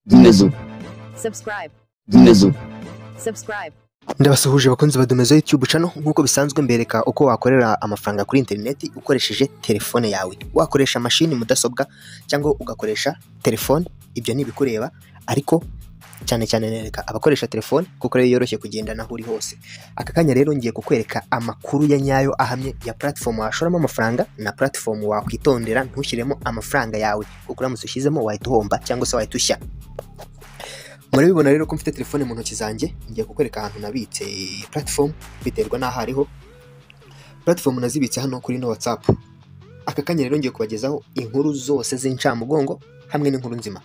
Domezo. Subscribe. Domezo. Subscribe. Ndabasuhuje abakunzi ba Domezo YouTube channel nk'uko bisanzwe mbereka uko wakorera amafaranga kuri interineti ukoresheje telefone yawe wakoresha mashini mudasobwa cyangwa ugakoresha telefone ibyo ni ibikureba ariko cyane cyane nereka abakoresha telefone kuko rero yoroshye kugendana aho uri hose aka kanya rero ngiye kukwereka amakuru ya nyayo ahamye ya platform washoramo amafaranga na platform wakwitondera ntushyiremo amafaranga yawe kuko uramutse ushyizemo wahita uhomba cyangwa se wahita ushya murabibona rero ko mfite telefone mu ntoki zanjye ngiye kukwereka ahantu nabitse platform biterwa n'aho ariho platform nazibitse hano kuri no whatsapp aka kanya rero ngiye kubagezaho inkuru zose z'incamugongo hamwe n'inkuru nzima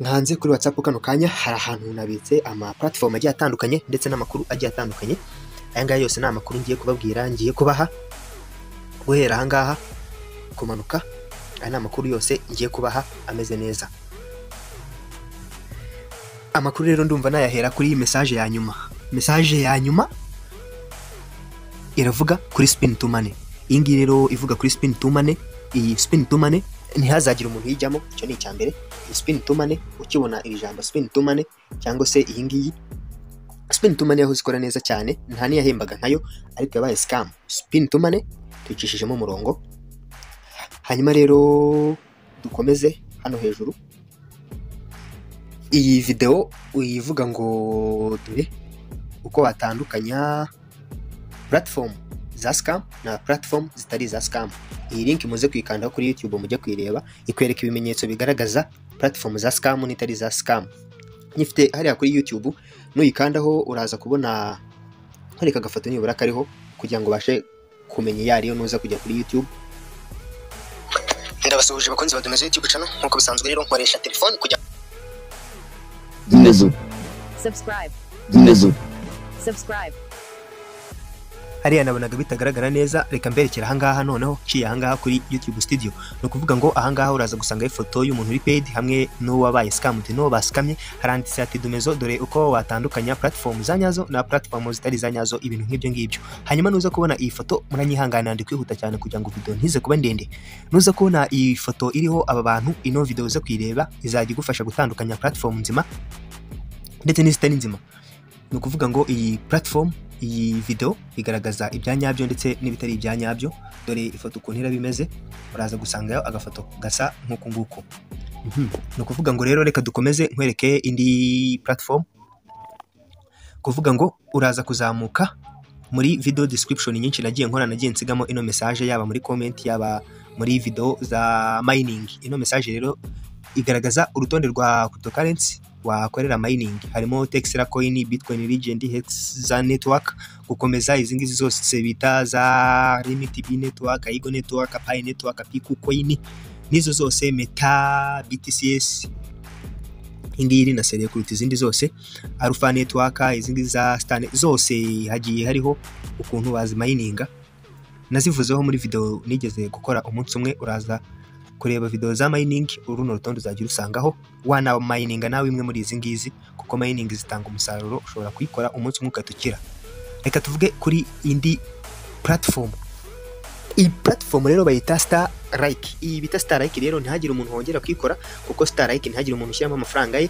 nkanze kuri whatsapp kano kanya hari ahantu nabitse ama platform agiye atandukanye ndetse n'amakuru agiye atandukanye aya ngaya yose ni amakuru ngiye kubabwira ngiye kubaha guhera aha ngaha kumanuka aya ni amakuru yose ngiye kubaha ameze neza amakuru rero ndumva nayahera kuri iyi mesaje ya nyuma mesaje ya nyuma iravuga kuri spin to money iyi ngiyi rero ivuga kuri spin to money iyi spin to money ntihazagira umuntu uyijyamo icyo ni icya mbere iyi spin to money ukibona iri jambo spin to money cyangwa se iyi ngiyi spin to money yahoze ikora neza cyane nta n'iyahembaga nkayo ariko yabaye scam spin to money tuyicishijemo umurongo hanyuma rero dukomeze hano hejuru iyi videwo uyivuga ngo dore uko watandukanya platform za scam na platform zitari za scam iyi link muze kuyikandaho kuri youtube mujye kuyireba ikwereka ibimenyetso bigaragaza platform za scam n'itari za scam nyifite hariya kuri youtube nuyikandaho uraza kubona hareka agafoto nibura kariho kugira ngo ubashe kumenya iyo ariyo nuza kujya kuri youtube ndabasuhuje abakunzi badumiza youtube channel nk'uko bisanzwe rero nkoresha telefone kugira Domezo. Subscribe. Domezo. Subscribe. hariya nabonaga bitagaragara neza reka mberekera ahangaha noneho nciye ahangaha kuri youtube studio ni ukuvuga ngo ahangaha uraza gusangaho ifoto y'umuntu uri paid hamwe n'uwabaye scamed n'uwo basikamye haranditse ati dumezo dore uko watandukanya platform za nyazo na platform zitari za nyazo ibintu nk'ibyo ngibyo hanyuma nuza kubona iyi foto muranyihangana ndi kwihuta cyane kugira ngo video ntize kuba ndende nuza kubona iyi foto iriho aba bantu ino video uze kuyireba izajya igufasha gutandukanya platform nzima ndetse n'izitari nzima ni ukuvuga ngo iyi platform iyi video igaragaza ibya nyabyo ndetse n'ibitari ibya nyabyo dore ifoto ukuntu iraba imeze uraza gusangayo agafoto gasa nk'uku nguku Mhm. ni ukuvuga ngo rero reka dukomeze nkwereke indi platform kuvuga ngo uraza kuzamuka muri video description nyinshi nagiye nkora nagiye nsigamo ino message yaba muri comment yaba muri video za mining ino message rero igaragaza urutonde rwa cryptocurrency wakorera mining harimo texera coin bitcoin legend hex za network gukomeza izi ngizi zose bita za limit b network igo network pi network piku coin nizo zose meta btcs ingiyi rinasereye kuruta izindi zose alpha network izi ngizi za stan zose hagiye hariho ukuntu bazimayininga nazivuzeho muri video nigeze gukora umunsi umwe uraza kureba video za mining uruno rutonde uzajya urusangaho wanamayininga nawe imwe muri izi ngizi kuko mining zitanga umusaruro ushobora kuyikora umunsi umwe ugahita ukira reka tuvuge kuri indi platform iyi platform rero bayita star like iyi bita star like rero ntihagire umuntu wongera kuyikora kuko star like ntihagire umuntu ushyiramo amafaranga ye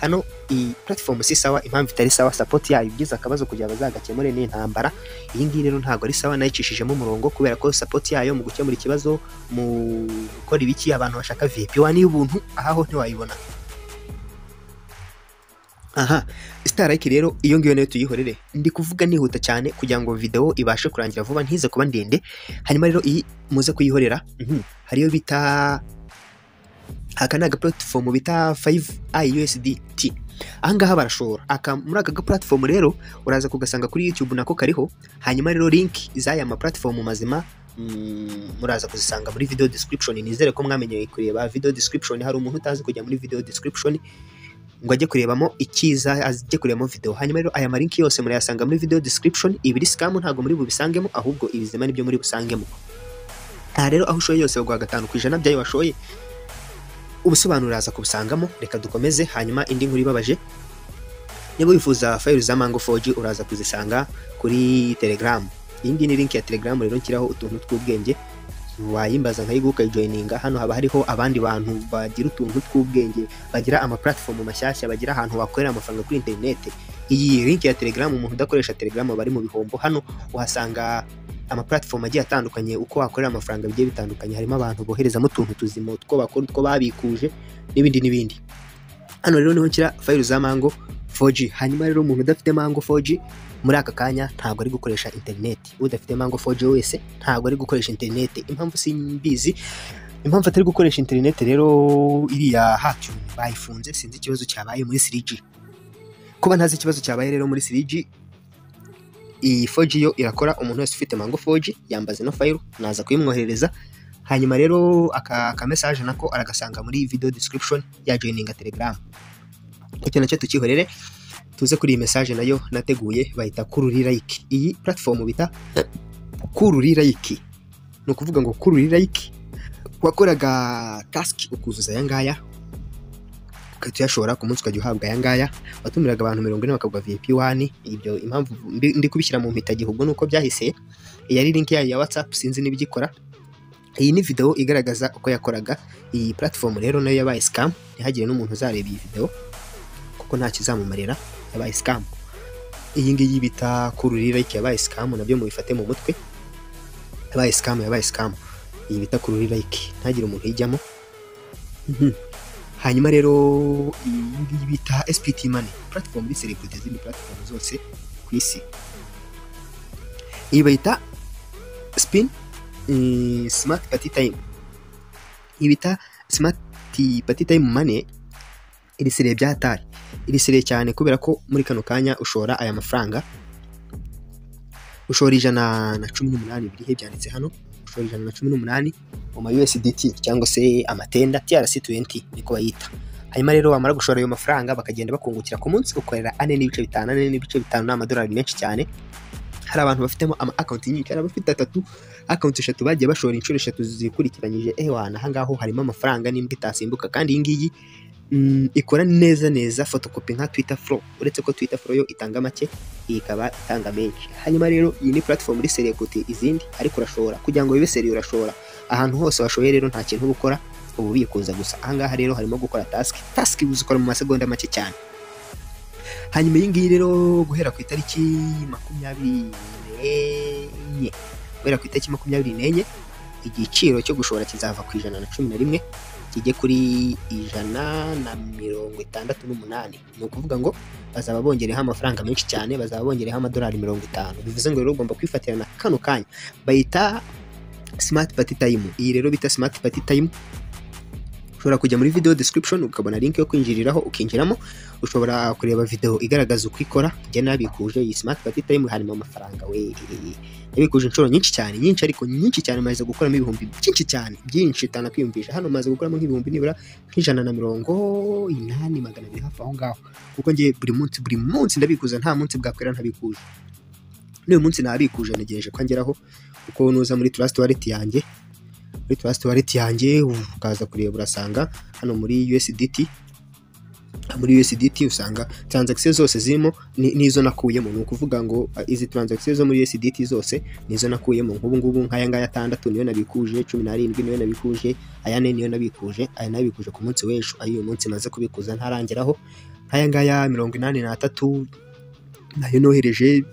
hano iyi platform si sawa impamvu itari sawa support yayo igize akabazo kugira bazagakemure ni intambara iyi ngiyi rero ntabwo ari sawa nayicishijemo umurongo kubera ko support yayo mu gukemura ikibazo mu gukora ibiki abantu bashaka vip wa y'ubuntu aha ho ntiwayibona aha starike rero iyo ngiyo nayo tuyihorere ndi kuvuga nihuta cyane kugira ngo videwo ibashe kurangira vuba ntize kuba ndende hanyuma rero iyi muze kuyihorera mhm, hariyo bita aka ni agapuratifomu bita 5iUSDT ahangaha barashobora aka muri aka gapuratifomu rero uraza kugasanga kuri youtube nako kariho hanyuma rero link z'aya mapuratifomu mazima mm, muraza kuzisanga muri video description nizere ko mwamenyeye kureba video description hari umuntu utazi kujya muri video description ngo ajye kurebamo ikiza ajye kurebamo video hanyuma rero aya malinki yose murayasanga muri video description ibiri scam ntabwo muri bubisangemo ahubwo ibizima nibyo muri busangemo aha rero aho ushoye yose baguha gatanu ku ijana by'ayo washoye ubusobanuro uraza kubusangamo reka dukomeze hanyuma indi nkuru ibabaje niba wifuza fayili za mango foji uraza kuzisanga kuri telegram iyi ngiyi ni link ya telegram rero nshyiraho utuntu tw'ubwenge wayimbaza nkayiguka ukayijoyininga hano haba hariho abandi bantu bagira utuntu tw'ubwenge bagira ama platform mashyashya bagira ahantu wakorera amafaranga kuri interineti iyi link ya telegram umuntu udakoresha telegram aba ari mu bihombo hano uhasanga ama platform agiye atandukanye uko wakorera amafaranga bigiye bitandukanye harimo abantu boherezamo utuntu tuzima utwo bakora utwo babikuje n'ibindi n'ibindi hano rero niho nshyira fayiro za mango 4G hanyuma rero umuntu udafite mango 4G muri aka kanya ntabwo ari gukoresha interineti udafite mango 4G wese ntabwo ari gukoresha interineti impamvu simbizi impamvu atari gukoresha interineti rero iriya hacyo bayifunze sinzi ikibazo cyabaye muri 3G kuba ntazi ikibazo cyabaye rero muri 3G iyi 4G yo irakora umuntu wese ufite mango 4G yambaza ino fayiro naza kuyimwoherereza hanyuma rero aka aka message nako aragasanga muri video description ya joininga telegram icyo nacyo tukihorere tuze kuri iyi message nayo nateguye bahita kururi like iyi platform bita kururi like ni ukuvuga ngo kururi like wakoraga task ukuzuza aya ngaya ukahita uyashora ku munsi ukajya uhabwa aya ngaya watumiraga abantu mirongo ine bakagwa vip wani ibyo impamvu mbi- ndi kubishyira mu mpitagihugu ni uko byahise iyi ari link yayo ya whatsapp sinzi n'ibigikora iyi ni video igaragaza uko yakoraga iyi platform rero nayo yabaye scam ntihagire n'umuntu uzareba iyi video kuko nta kizamumarira yabaye scam iyi ngiyi bita kururira iki yabaye scam nabyo mubifate mu mutwe yabaye scam yabaye scam iyi bita kururira iki ntagire umuntu ijyamo Mhm. hanyuma rero iyi ngiyi bita spt money platform ni celebrity zindi platform zose ku isi iyi bayita spin mm, smart party time iyi bita smart party time money iri sire byatari iri sire cyane kubera ko muri kano kanya ushora aya mafaranga ushora ijana na cumi n'umunani birihe byanditse hano ushora ijana na cumi n'umunani mu ma USDT cyangwa se amatenda TRC20 niko bayita hanyuma rero wamara gushora ayo mafaranga bakagenda bakungukira ku munsi ukorera ane n'ibice bitanu ane n'ibice bitanu ni amadolari menshi cyane hari abantu bafitemo ama akawunti nyinshi hari abafite atatu akawunti eshatu bagiye bashora inshuro eshatu zikurikiranyije ewana ahangaho harimo amafaranga n'imbwa itasimbuka kandi iyi ngiyi mm, ikora neza neza fotokopi nka Twitter Flow uretse ko Twitter Flow yo itanga make iyi ikaba itanga menshi hanyuma rero iyi ni platform iri seriye kuruta izindi ariko urashobora kugira ngo bibe seriye urashobora ahantu hose washoye rero nta kintu uba ukora uba ubikuza gusa ahangaha rero harimo gukora task task uzikora mu masegonda make cyane hanyuma iyi ngiyi rero guhera ku itariki makumyabiri n'enye guhera ku itariki makumyabiri n'enye igiciro cyo gushora kizava ku ijana na cumi na rimwe kijye kuri ijana na mirongo itandatu n'umunani ni ukuvuga ngo bazaba bongereho amafaranga menshi cyane bazaba bongereho amadolari mirongo itanu bivuze ngo rero ugomba kwifatira na kano kanya bayita simati pati tayimu iyi rero bita simati pati tayimu ushobora kujya muri video description ukabona link yo kwinjiriraho ukinjiramo ushobora kureba video igaragaza uko ikora njye nabikuje iyi smart party time harimo amafaranga we nabikuje inshuro nyinshi cyane nyinshi ariko nyinshi cyane maze gukoramo ibihumbi byinshi cyane byinshi itana kwiyumvisha hano maze gukoramo nk'ibihumbi nibura nk'ijana na mirongo inani magana abiri hafi aho ngaho kuko njye buri munsi buri munsi ndabikuza nta munsi bwakwera ntabikuje n'uyu munsi nabikuje ntegereje ko ngeraho kuko nuza muri trust wallet yanjye muri trust wallet yanjye ukaza kureba urasanga hano muri USDT muri USDT usanga transaction zose zirimo ni- nizo nakuyemo ni ukuvuga ngo ah, izi transaction zo muri USDT zose nizo nakuyemo nk'ubu ngubu nk'aya ngaya atandatu niyo nabikuje cumi n'arindwi niyo nabikuje aya ne niyo nabikuje aya nabikuje ku munsi w'ejo ay'uyu munsi maze kubikuza ntarangeraho nk'aya ngaya mirongo inani n'atatu nayo nohereje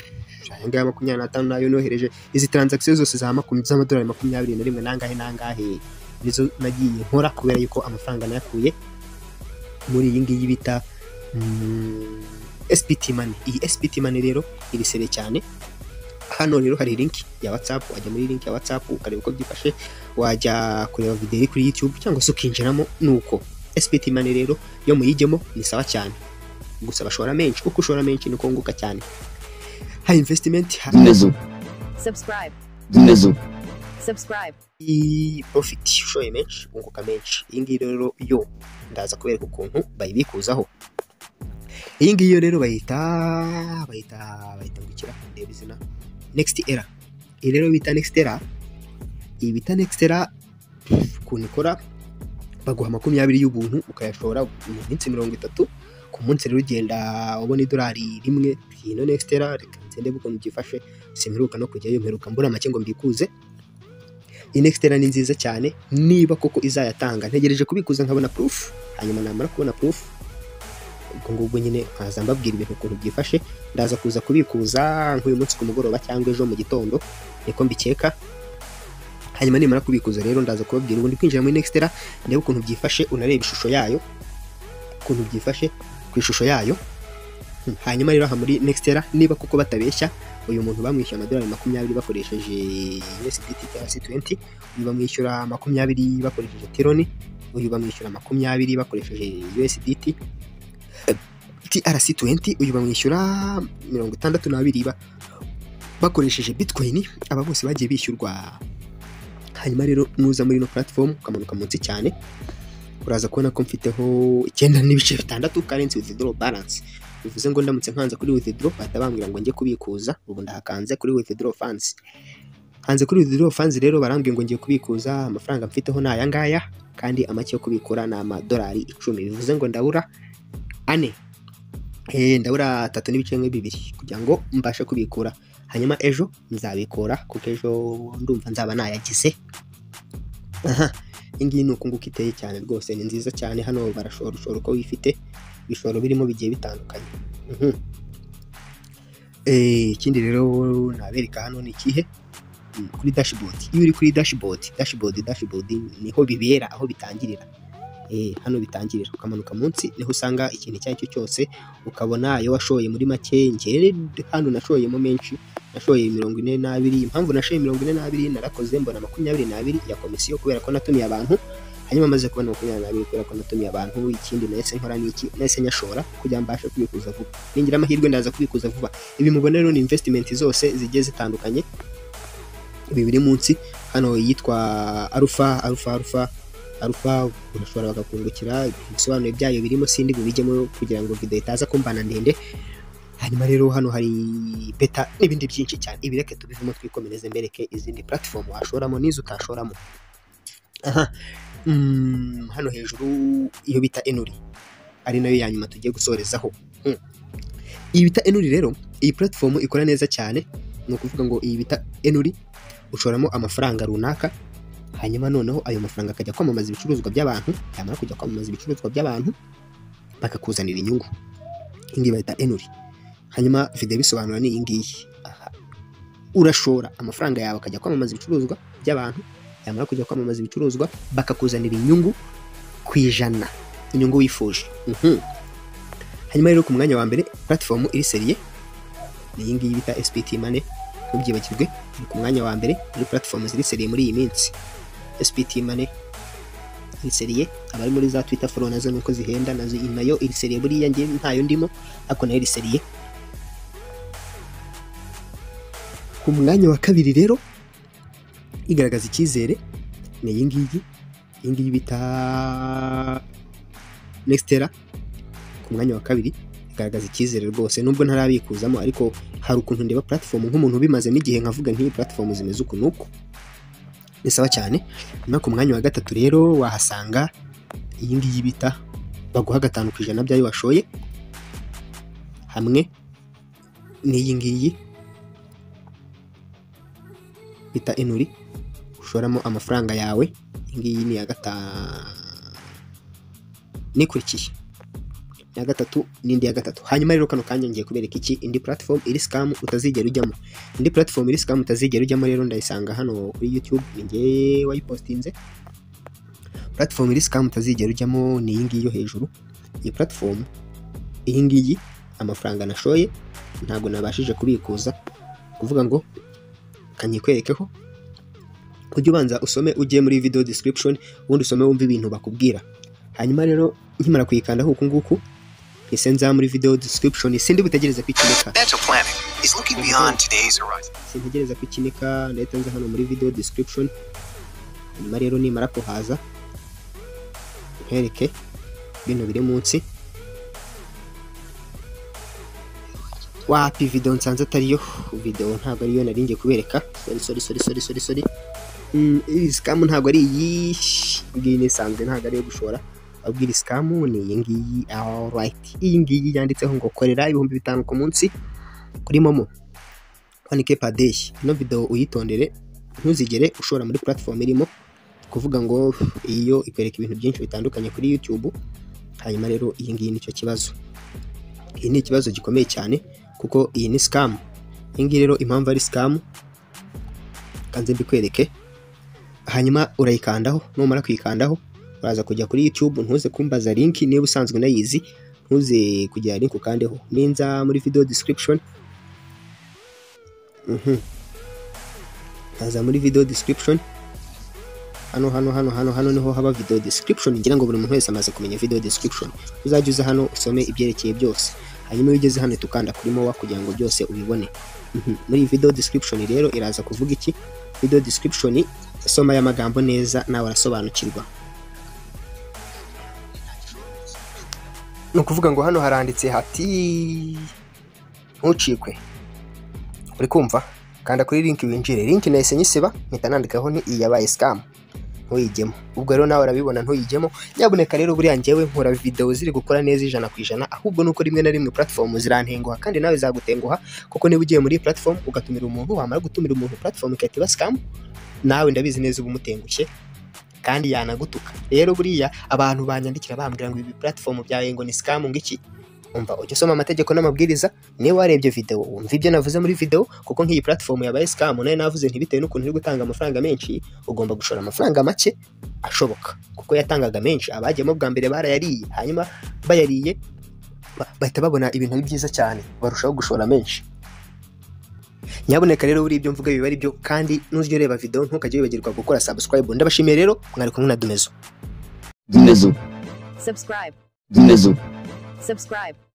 aya ngaya makumyabiri n'atanu nayo nohereje izi transaction zose za makumyabiri z'amadolari makumyabiri na rimwe nangahe nangahe nizo nagiye nkora kubera yuko amafaranga nayakuye muri iyi ngiyi bita mm, SPT money iyi SPT money rero iri sere cyane hano rero hari link ya WhatsApp wajya muri link ya WhatsApp ukareba uko byifashe wajya kureba video iri kuri YouTube cyangwa se ukinjiramo nuko SPT money rero yo muyijyemo ni sawa cyane gusa bashora menshi kuko ushora menshi niko wunguka cyane hari investment hari Znezu, subscribe, znezu, subscribe, iyi profit ushoye menshi wunguka menshi iyi ngiyi rero yo ndaza kubereka ukuntu bayibikuzaho iyi ngiyi yo rero bayita bayita bayita gukira ndeba izina next era iyi rero bita next era iyi bita next era ukuntu ikora baguha makumyabiri y'ubuntu ukayashora mu minsi mirongo itatu ku munsi rero ugenda ubona idolari rimwe ino next era reka nze ndebe ukuntu byifashe simperuka no kujyayo mperuka mbona make ngo mbikuze inextera ni nziza cyane niba koko izayatanga ntegereje kubikuza nkabona proof hanyuma namara kubona proof ubwo ngubwo nyine nkaza mbabwira ibintu ukuntu byifashe ndaza kuza kubikuza nk'uyu munsi ku mugoroba cyangwa ejo mu gitondo niko mbikeka hanyuma nimara kubikuza rero ndaza kubabwira ubundi kwinjira muri nextera ndebe ukuntu byifashe unareba ishusho yayo ukuntu byifashe ku ishusho yayo Hmm, hanyuma rero aha muri nextera niba koko batabeshya uyu muntu bamwishyura amadolari makumyabiri bakoresheje USDT cyangwa se 20 uyu bamwishyura makumyabiri bakoresheje Tironi uyu bamwishyura makumyabiri bakoresheje USDT TRC20 uyu bamwishyura mirongo itandatu n'abiri ba- bakoresheje Bitcoin aba bose bagiye bishyurwa hanyuma rero nuza muri ino platform ukamanuka munsi cyane uraza kubona ko mfiteho icyenda n'ibice bitandatu currency withdrawal balance bivuze ngo ndamutse nkanze kuri withdraw bahita bambwira ngo njye kubikuza ubu ndahakanze kuri withdraw funds hanze kuri withdraw funds rero barambwiye ngo ngiye kubikuza amafaranga mfiteho ni aya ngaya kandi amake yo kubikura ni amadolari icumi bivuze ngo ndabura ane Eh, ndabura atatu n'ibice bimwe bibiri kugira ngo mbashe kubikura hanyuma ejo nzabikura kuko ejo ndumva nzaba nayagize aha iyi ngiyi ni uku nguku iteye cyane rwose ni nziza cyane hano barashora ushora uko wifite ibishoro birimo bigiye bitandukanye Mhm. Eh, ikindi rero nabereka hano ni ikihe Mm, kuri dashboard iyo uri kuri dashboard dashboard dashboard niho bibera aho bitangirira Eh, hano bitangirira ukamanuka munsi niho usanga ikintu icyo ari cyo cyose ukabona ayo washoye muri make njyewe hano nashoyemo menshi nashoye mirongo ine n'abiri impamvu nashoye mirongo ine n'abiri narakoze mbona makumyabiri n'abiri ya komisiyo kubera ko natumiye abantu hanyuma maze kubona makumyabiri n'abiri kubera ko natumiye abantu ikindi nahise nkora n'iki nahise nyashora kugira mbashe kubikuza vuba ningira amahirwe ndaza kubikuza vuba ibi mubona rero ni investimenti zose zigiye zitandukanye ibi biri munsi hano yitwa arufa arufa arufa arufa urashobora bakakungukira ibisobanuro byayo birimo sindi bubijyemo kugira ngo video itaza kumbana ndende hanyuma rero hano hari beta n'ibindi byinshi cyane ibi reka tubivemo twikomereze mbereke izindi platform washoramo n'izo utashoramo aha mm, hano hejuru iyo bita enuri ari nayo ya nyuma tugiye gusorezaho Mm. iyi bita enuri rero iyi platform ikora neza cyane ni ukuvuga ngo iyi bita enuri ushoramo amafaranga runaka hanyuma noneho ayo mafaranga akajya kwamamaza ibicuruzwa by'abantu yamara kujya kwamamaza ibicuruzwa by'abantu bakakuzanira inyungu iyi ngiyi bayita enuri hanyuma video bisobanura ni iyi ngiyi Aha. urashora amafaranga yawe akajya kwamamaza ibicuruzwa by'abantu yamara kujya kwamamaza ibicuruzwa bakakuzanira inyungu ku ijana inyungu wifuje Mhm. hanyuma rero ku mwanya wa mbere platform iri seriye ni iyi ngiyi bita SPT money ntubyibagirwe ni ku mwanya wa mbere muri platform ziri seriye muri iyi minsi SPT money iri seriye abari muri za Twitter follow nazo nuko zihenda nazo iyi nayo iri seriye buriya nge ntayo ndimo ariko nayo iri seriye ku mwanya wa kabiri rero igaragaza icyizere ni iyi ngiyi iyi ngiyi bita nextera ku mwanya wa kabiri igaragaza icyizere rwose nubwo ntarabikuzamo ariko hari ukuntu ndeba platform nk'umuntu ubimazemo igihe nkavuga nk'iyi platform zimeze uku n'uku ni sawa cyane hanyuma ku mwanya wa gatatu rero wahasanga iyi ngiyi bita baguha gatanu ku ijana by'ayo washoye hamwe n'iyi ngiyi bita inuri ushoramo amafaranga yawe iyi ngiyi ni iya gatanu nikurikiye iya gatatu n'indi ya gatatu hanyuma rero kano kanya ngiye kubereka iki indi platform iri scam utazigera ujyamo indi platform iri scam utazigera ujyamo rero ndayisanga hano kuri youtube ninjye wayipostinze platform iri scam utazigera ujyamo ni iyi ngiyi yo hejuru iyi platform iyi ngiyi amafaranga nashoye ntabwo nabashije kubikuza kuvuga ngo kanyikwerekeho ujye ubanza usome ujye muri video description ubundi usome wumve ibintu bakubwira hanyuma rero nkimara kuyikandaho uku nguku ese nza muri video description sindi butegereza ko ikineka Mental planning is looking beyond today's horizon. sintegereza ko ikineka ndahita nza hano muri video description hanyuma rero nimara kuhaza nkwereke ibintu biri munsi wapi video nsanze atariyo video ntabwo ariyo nari ngiye kubereka sorry sorry sorry sorry sorry sorry Mm, iyi scam ntabwo ari iyi ngiyi nisanzwe ntabwo ariyo gushora ahubwo iri scam ni iyi ngiyi alright iyi ngiyi yanditseho ngo korera ibihumbi bitanu ku munsi kuri momo 1k per day ino video uyitondere ntuzigere ushora muri platform irimo kuvuga ngo iyo ikwereka ibintu byinshi bitandukanye kuri YouTube hanyuma rero iyi ngiyi nicyo kibazo iyi ni ikibazo gikomeye cyane kuko iyi ni scam iyi ngiyi rero impamvu ari scam kanze mbikwereke hanyuma urayikandaho numara kuyikandaho uraza kujya kuri YouTube ntuze kumbaza link niba usanzwe unayizi ntuze kujya link ukandeho ninza muri video description Mhm. Kaza muri video description hano hano hano hano hano niho haba video description ngira ngo buri muntu wese amaze kumenya video description uzajya uza hano usome ibyerekeye byose hanyuma iyo ugeze hano tukanda kuri mowa kugira ngo byose ubibone Mhm. muri iyi video description rero iraza kuvuga iki video description soma aya magambo neza nawe arasobanukirwa ni ukuvuga ngo hano haranditse hati ntucikwe uri kumva kanda kuri link winjire link nahise nyisiba mpita nandikaho ni iyi yabaye scam ntuyijyemo ubwo rero nawe urabibona ntuyijyemo nyabuneka rero buriya njyewe nkora videwo ziri gukora neza ijana ku ijana ahubwo nuko rimwe na rimwe platform zirantenguha kandi nawe zagutenguha kuko niba ugiye muri iyi platform ugatumira umuntu wamara gutumira umuntu platform ikahita iba scam nawe ndabizi neza uba umutengushye kandi yanagutuka rero buriya abantu banyandikira bambwira ngo ibi platform byawe ngo ni scam ngo iki umva ujya usoma amategeko n'amabwiriza niba warebye video wumva ibyo navuze muri video kuko nk'iyi platform yabaye scam nayo navuze ntibitewe n'ukuntu iri gutanga amafaranga menshi ugomba gushora amafaranga make ashoboka kuko yatangaga menshi abajyamo bwa mbere barayariye hanyuma bayariye ba- bahita babona ibintu byiza cyane barushaho gushora menshi nyabuneka rero buri ibyo mvuga biba ari byo kandi n'ujya ureba video ntukajye wibagirwa gukora subscribe ndabashimiye rero mwari kumwe na Dumezo Dumezo, subscribe, Dumezo. subscribe.